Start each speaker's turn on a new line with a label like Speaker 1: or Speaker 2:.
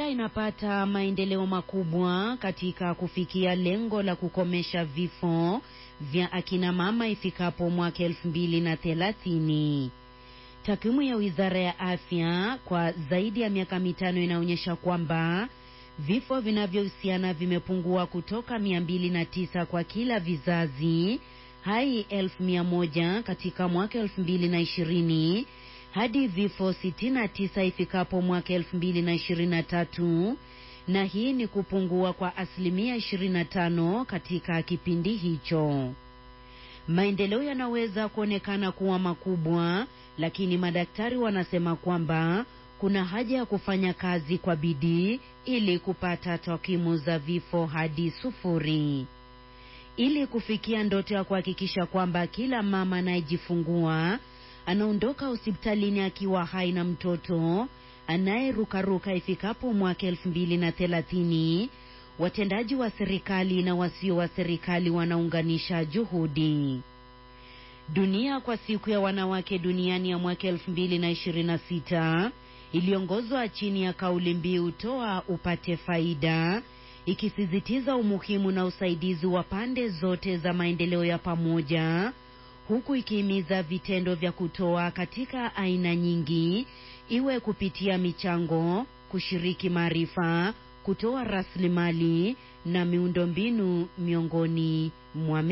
Speaker 1: Uganda inapata maendeleo makubwa katika kufikia lengo la kukomesha vifo vya akina mama ifikapo mwaka elfu mbili na thelathini. Takwimu ya Wizara ya Afya kwa zaidi ya miaka mitano inaonyesha kwamba vifo vinavyohusiana vimepungua kutoka 209 kwa kila vizazi hai elfu mia moja katika mwaka elfu mbili na ishirini hadi vifo 69 ifikapo mwaka 2023 na hii ni kupungua kwa asilimia 25 katika kipindi hicho. Maendeleo yanaweza kuonekana kuwa makubwa, lakini madaktari wanasema kwamba kuna haja ya kufanya kazi kwa bidii ili kupata takwimu za vifo hadi sufuri. Ili kufikia ndoto ya kuhakikisha kwamba kila mama anayejifungua anaondoka hospitalini akiwa hai na mtoto anayerukaruka ifikapo mwaka elfu mbili na thelathini, watendaji wa serikali na wasio wa serikali wanaunganisha juhudi. Dunia kwa siku ya wanawake duniani ya mwaka elfu mbili na ishirini na sita iliongozwa chini ya kauli mbiu toa upate faida, ikisisitiza umuhimu na usaidizi wa pande zote za maendeleo ya pamoja huku ikihimiza vitendo vya kutoa katika aina nyingi, iwe kupitia michango, kushiriki maarifa, kutoa rasilimali na miundombinu miongoni mwa